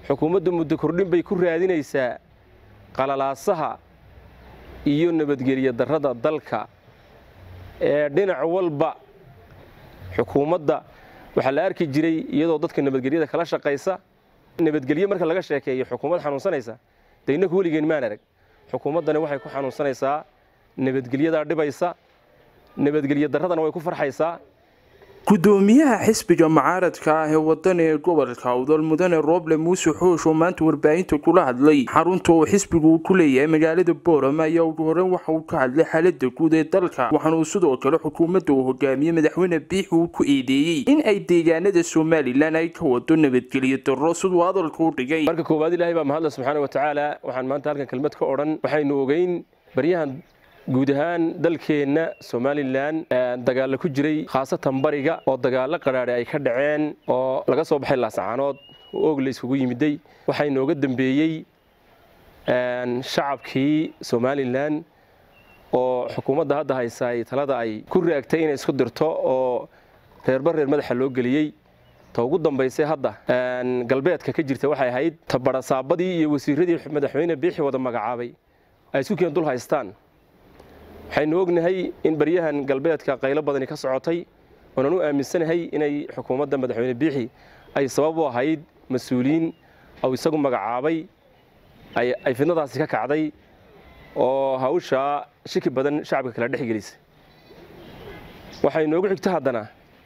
xukuumaddu muddo kordhin bay ku raadinaysaa qalalaasaha iyo nabadgelyo darrada dalka ee dhinac walba xukuumadda waxaa la arki jiray iyadoo dadka nabadgelyada kala shaqaysa nabadgelyo marka laga sheekeeyo xukuumad xanuunsanaysa dee innaku weligeen maan arag xukuumaddani waxay ku xanuunsanaysaa nabadgelyadaa dhibaysa nabadgelyo darradana way ku farxaysaa gudoomiyaha xisbiga mucaaradka ah ee wadani ee gobolka awdal mudane rooble muuse xoosh oo maanta warbaahinta kula hadlay xarunta uu xisbigu uu ku leeyahay magaalada boorama ayaa ugu horeyn waxa uu ka hadlay xaalada guud ee dalka waxaana uu sidoo kale xukuumadda uu hogaamiyey madaxweyne biixi uu ku eedeeyey in ay deegaanada somalilan ay ka wado nabadgelyo darro siduu hadalka u dhigay marka koowaad ilaahay baa mahadle subxaana wa tacaala waxaan maanta halkan kelmad ka odhan waxaynu ogeyn baryahan guud ahaan dalkeenna somalilan dagaalla ku jiray khaasatan bariga oo dagaallo qadhaadhe ay ka dhaceen oo laga soo baxay laasacaanood oo oog la isugu yimiday waxaa inooga dambeeyey shacabkii somalilan oo xukuumadda hadda haysaay talada ay ku raagtay inay isku dirto oo reerba reer madaxa loo geliyey ta ugu dambaysay hadda galbeedka ka jirta waxay ahayd tabarasaabadii iyo wasiiradii madaxweyne biixi wada magacaabay ay isku keen dul haystaan waxaynu ognahay in baryahan galbeedka qaylo badani ka socotay oonan u aaminsanahay inay xukuumadda madaxweyne biixi ay sabab u ahayd mas-uuliyiin ou isagu magacaabay ay fidnadaasi ka kacday oo hawshaa shiki badan shacabka kala dhex gelisay waxay noogu xigto haddana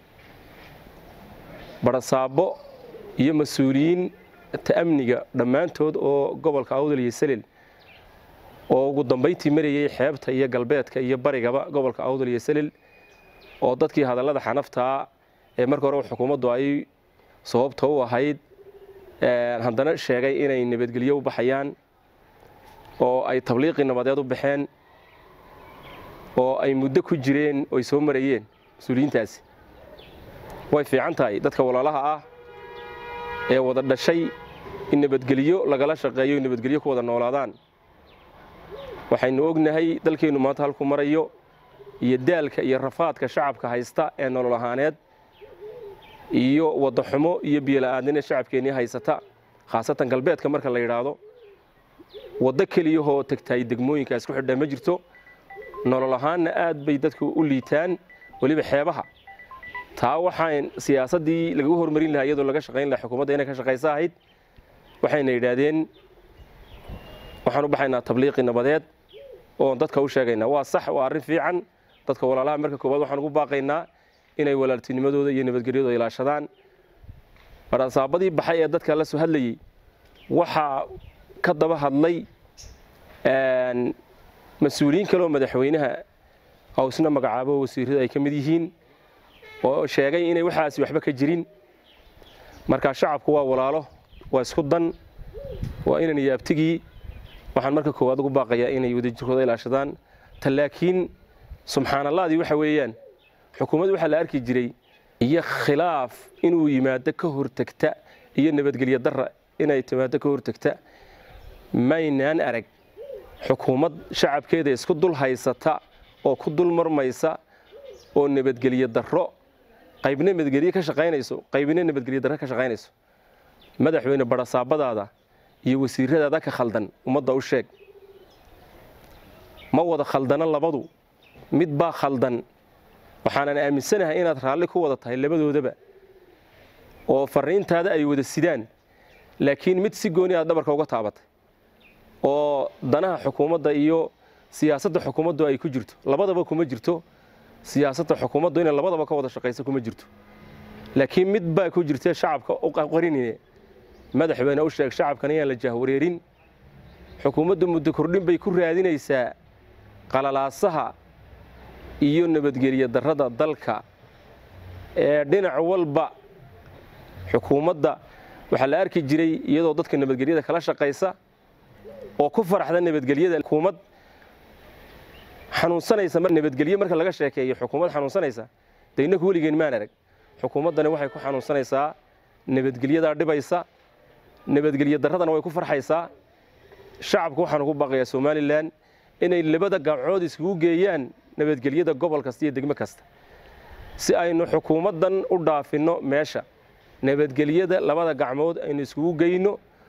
barasaabo iyo mas-uuliyiin ta'amniga dhammaantood oo gobolka awdal iyo selel oo ugu dambayntii marayey xeebta iyo galbeedka iyo barigaba gobolka awdal iyo selel oo dadkii hadallada xanaftaa ee marka hore xukuumaddu ay sababta u ahayd haddana sheegay inay nabadgelyo u baxayaan oo ay tabliiqii nabadeed u baxeen oo ay muddo ku jireen oy soo marayeen mas-uuliyiintaasi way fiican tahay dadka walaalaha ah ee wada dhashay in nabadgelyo lagala shaqeeyo in nabadgelyo ku wada noolaadaan waxaynu ognahay dalkeennu maanta halku marayo iyo daalka iyo rafaadka shacabka haysta ee nolol ahaaneed iyo wadaxumo iyo biyola'aadnina shacabkeennii haysata khaasatan galbeedka marka la yidhaahdo waddo keliyahoo tegtaay degmooyinka isku xidha ma jirto nolol ahaanna aad bay dadku u liitaan weliba xeebaha taa waxaan siyaasaddii lagagu hormarin lahaa iyadoo laga shaqayn lahaa xukuumadda inay ka shaqaysa ahayd waxayna yidhaahdeen waxaan u baxaynaa tabliiqi nabadeed oon dadka u sheegaynaa waa sax waa arrin fiican dadka walaalaha marka koowaad waxaan ugu baaqaynaa inay walaaltinimadooda iyo nabadgelyadooda ilaashadaan barasaabadii baxay ee dadka la soo hadlayey waxaa ka daba hadlay mas-uuliyiin kaleoo madaxweynaha awsna magacaabo wasiirada ay ka mid yihiin oo sheegay inay waxaasi waxba ka jirin markaa shacabku waa walaalo waa isku dan waa inan yaabtigii waxaan marka koowaad ugu baaqayaa inay wadajirkooda ilaashadaan ta laakiin subxaanallahdii waxa weeyaan xukuumaddu waxaa la arki jiray iyo khilaaf inuu yimaado ka hortagta iyo nabadgelyo darra inay timaado ka hortagta maynaan arag xukuumad shacabkeeda isku dul haysata oo ku dul marmaysa oo nabadgelyo darro qaybna nabadgelye ka shaqaynayso qaybna nabadgelyo darro ka shaqaynayso madaxweyne barasaabadaada iyo wasiiradaada ka khaldan ummadda u sheeg ma wada khaldana labadu mid baa khaldan waxaanan aaminsanahay inaad raalli ku wada tahay labadoodaba oo fariintaada ay wada sidaan laakiin mid si gooni aad dhabarka uga taabatay oo danaha xukuumadda iyo siyaasadda xukuumaddu ay ku jirto labadaba kuma jirto siyaasadda xukuumaddu inay labadaba ka wada shaqayso kuma jirto laakiin mid baa ku jirta shacabka u qarinine madaxweyne u sheeg shacabkan inaan la jahwareerin xukuumaddu muddo kordhin bay ku raadinaysaa qalalaasaha iyo nabadgelyo darrada dalka ee dhinac walba xukuumadda waxaa la arki jiray iyadoo dadka nabadgelyada kala shaqaysa oo ku faraxda nabadgelyada xukuumad xanuunsanaysa nabadgelye marka laga sheekeeyo xukuumad xanuunsanaysa dee innaku weligeen maan arag xukuumaddani waxay ku xanuunsanaysaa nabadgelyadaa dhibaysa nabadgelyo darradana way ku farxaysaa shacabku waxaan ugu baaqayaa somalilan inay labada gabcood iskugu geeyaan nabadgelyada gobol kasta iyo degmo kasta si aynu xukuumaddan u dhaafinno meesha nabadgelyada labada gacmood aynu iskugu geyno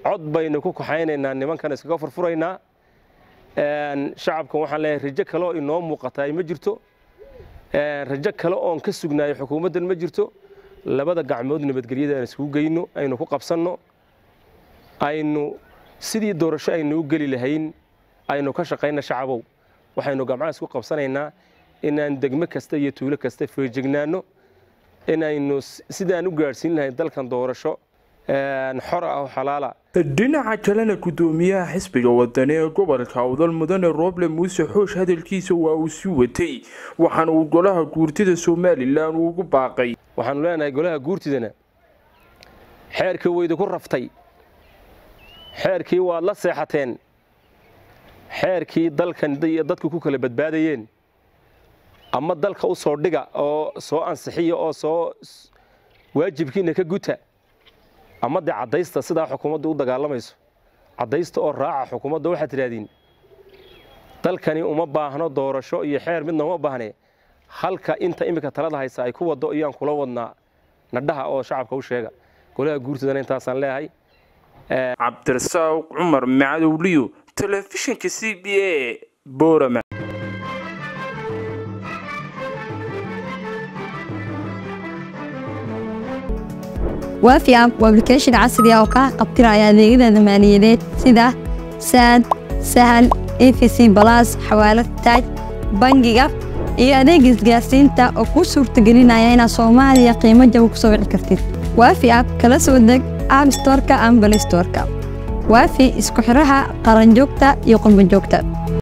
cod baynu ku kaxaynaynaa nimankan iskaga furfuraynaa shacabkan waxaan leeyahay rajo kale oo inoo muuqataa ma jirto rajo kale oon ka sugnaayo xukuumaddan ma jirto labada gacmood nabadgelyada aan iskugu geyno aynu ku qabsanno aynu sidii doorasho aynu u geli lahayn aynu ka shaqayna shacabow waxaynu gamcaha isku qabsanaynaa inaan degmo kasta iyo tuulo kasta feejignaanno inaynu sidaan u gaadhsiin lahayn dalkan doorasho xor ah oo xalaala dhinaca kalena gudoomiyaha xisbiga wadani ee gobolka awdal mudane roble muuse xoosh hadalkiisa waa uu sii watay waxaana uu golaha guurtida somalilan ugu baaqay waxaanu leenahay golaha guurtidana xeerkii waydi ku raftay xeerkii waad la seexateen xeerkii dalkan iyo dadku ku kala badbaadayeen ama dalka u soo dhiga oo soo ansixiya oo soo waajibkiina ka guta ama dee caddaysta sidaa xukuumaddu u dagaalamayso caddaysta oo raaca xukuumadda waxaad tidhahdiin dalkani uma baahno doorasho iyo xeer midna uma baahne halka inta iminka talada haysa ay ku waddo iyaan kula wadnaa nadhaha oo shacabka u sheega golaha guurtidana intaasaan leeyahay cabdirasaaq cumar macadowliyo telefishinka c b a borama waafi app waa application casri ah oo kaa qabtiraya adeegyada maaliyadeed sida saad sahal efc balas xawaalad taaj bangiga iyo adeega isgaarsiinta oo kuu suurtagelinaya inaad soomaaliya qiimo jaba ku soo wici kartid waafi app kala soo deg app storka ama balay storka waafi isku xidhaha qaranjoogta iyo qurbanjoogta